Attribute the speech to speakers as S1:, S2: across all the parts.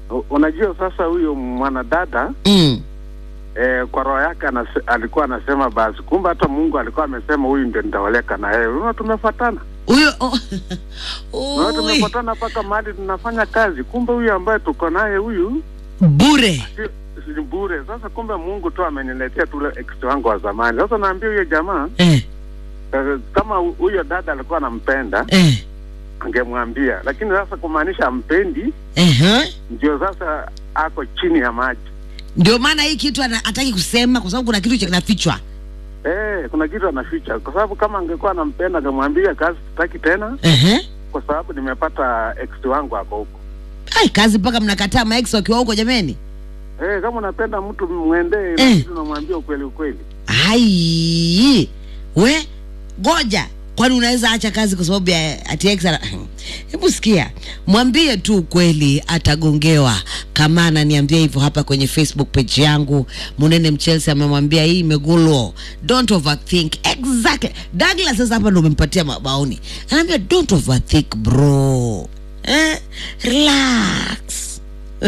S1: U- unajua sasa huyo mwanadada
S2: mm.
S1: eh, kwa roho yake anase, alikuwa anasema basi, kumbe hata Mungu alikuwa amesema huyu ndio nitaoleka na yeye. Unaona, tumefuatana
S2: huyo oh.
S1: unaona,
S2: Ui,
S1: tumefuatana mpaka mahali tunafanya kazi, kumbe huyu ambaye tuko naye huyu
S2: bure
S1: si si bure. Sasa kumbe Mungu tu ameniletea tule ex wangu wa zamani. Sasa naambia huyo jamaa
S2: eh,
S1: eh, kama hu- huyo dada alikuwa anampenda
S2: eh,
S1: angemwambia, lakini sasa kumaanisha ampendi,
S2: eh,
S1: ndio sasa ako chini ya maji.
S2: ndio maana hii kitu ana- hataki kusema kwa sababu kuna kitu cha kinafichwa
S1: Eh, kuna kitu anaficha, kwa sababu kama angekuwa anampenda angemwambia kazi sitaki tena,
S2: uh-huh.
S1: kwa sababu nimepata ex wangu ako huko.
S2: ai kazi mpaka mnakataa maex wakiwa huko jameni
S1: Eh, kama unapenda mtu mwendee,
S2: Eh.
S1: lakini unamwambia ukweli ukweli.
S2: ai we goja kwani unaweza acha kazi kwa sababu ya ati ex ana- hebu sikia mwambie tu ukweli atagongewa kama ananiambia hivyo hapa kwenye facebook page yangu munene mchelsea amemwambia hii imegulwa don't overthink exactly douglas sasa hapa ndo umempatia mabaoni anaambia don't overthink bro eh? relax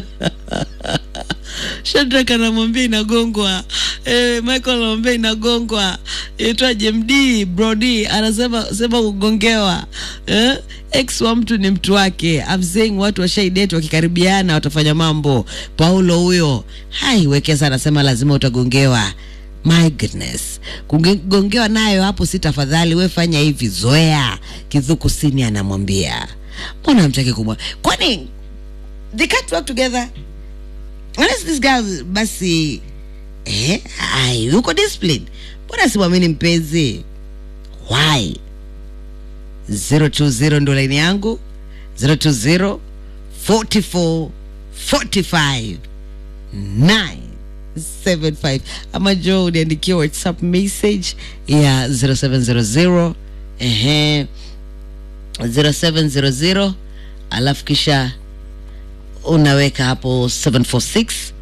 S2: Shadrack anamwambia inagongwa. Eh, Michael anamwambia inagongwa. Itwaje MD Brody anasema sema kugongewa. Eh? Ex wa mtu ni mtu wake. I'm saying watu washaidate wakikaribiana watafanya mambo. Paulo huyo. Hai wekesa anasema lazima utagongewa. My goodness. Kugongewa nayo hapo si tafadhali we fanya hivi zoea. Kidhuku sini anamwambia. Mbona mtaki kumwa? Kwani they can't work together? unless this girl basi eh, ai yuko discipline mbona simwamini mpenzi why 020 ndo laini yangu 020 44 45 975 ama jo uniandikia whatsapp message ya 0700 ehe 0700 alafu kisha unaweka hapo 746